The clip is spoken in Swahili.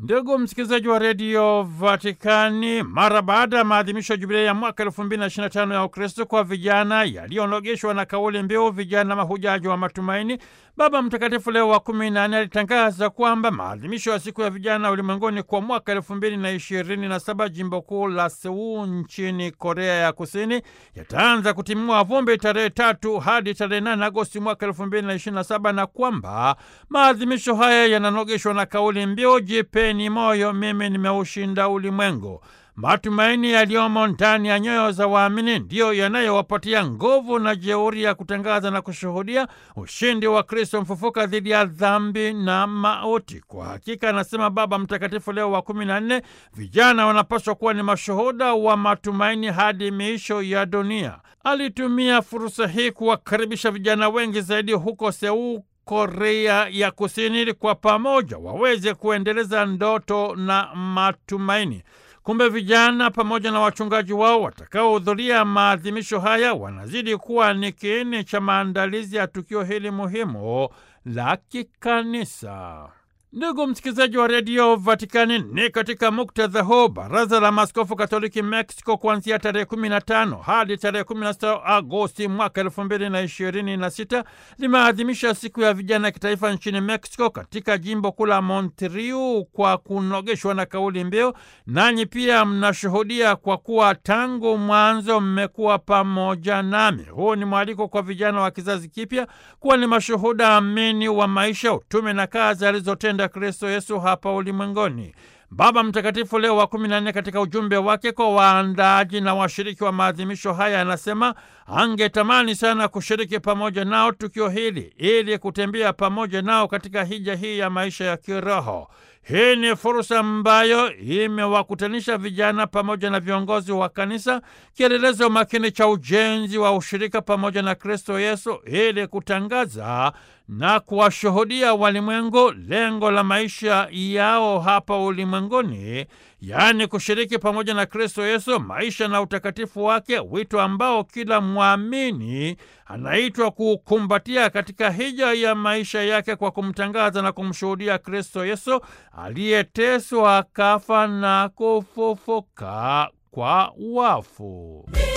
Ndugu msikilizaji wa redio Vatikani, mara baada ya maadhimisho ya jubilei ya mwaka elfu mbili na ishirini na tano ya Ukristo kwa vijana yaliyonogeshwa na kauli mbiu vijana mahujaji wa matumaini, Baba Mtakatifu Leo wa kumi na nne alitangaza kwamba maadhimisho ya siku ya vijana ulimwenguni kwa mwaka elfu mbili na ishirini na saba jimbo kuu la Seul nchini Korea ya Kusini yataanza kutimua vumbi tarehe tatu hadi tarehe nane Agosti mwaka elfu mbili na ishirini na saba na kwamba maadhimisho haya yananogeshwa na kauli mbiu jipeni moyo, mimi nimeushinda ulimwengu. Matumaini yaliyomo ndani ya nyoyo za waamini ndiyo yanayowapatia nguvu na jeuri ya kutangaza na kushuhudia ushindi wa Kristo mfufuka dhidi ya dhambi na mauti. Kwa hakika, anasema Baba Mtakatifu Leo wa kumi na nne, vijana wanapaswa kuwa ni mashuhuda wa matumaini hadi miisho ya dunia. Alitumia fursa hii kuwakaribisha vijana wengi zaidi huko Seul Korea ya Kusini ili kwa pamoja waweze kuendeleza ndoto na matumaini. Kumbe vijana pamoja na wachungaji wao watakaohudhuria maadhimisho haya wanazidi kuwa ni kiini cha maandalizi ya tukio hili muhimu la kikanisa. Ndugu msikilizaji wa redio Vatikani, ni katika muktadha huu baraza la maaskofu katoliki Mexico kuanzia tarehe 15 hadi tarehe 16 Agosti mwaka elfu mbili na ishirini na sita limeadhimisha siku ya vijana ya kitaifa nchini Mexico katika jimbo kuu la Monterrey kwa kunogeshwa na kauli mbiu, nanyi pia mnashuhudia kwa kuwa tangu mwanzo mmekuwa pamoja nami. Huu ni mwaliko kwa vijana wa kizazi kipya kuwa ni mashuhuda amini wa maisha, utume na kazi alizotenda Kristo Yesu hapa ulimwenguni. Baba Mtakatifu Leo wa kumi na nne katika ujumbe wake kwa waandaaji na washiriki wa maadhimisho haya anasema angetamani sana kushiriki pamoja nao tukio hili ili kutembea pamoja nao katika hija hii ya maisha ya kiroho. Hii ni fursa ambayo imewakutanisha vijana pamoja na viongozi wa kanisa, kielelezo makini cha ujenzi wa ushirika pamoja na Kristo Yesu ili kutangaza na kuwashuhudia walimwengu lengo la maisha yao hapa ulimwenguni, yaani kushiriki pamoja na Kristo Yesu maisha na utakatifu wake, wito ambao kila mwamini anaitwa kukumbatia katika hija ya maisha yake kwa kumtangaza na kumshuhudia Kristo Yesu aliyeteswa, akafa na kufufuka kwa wafu.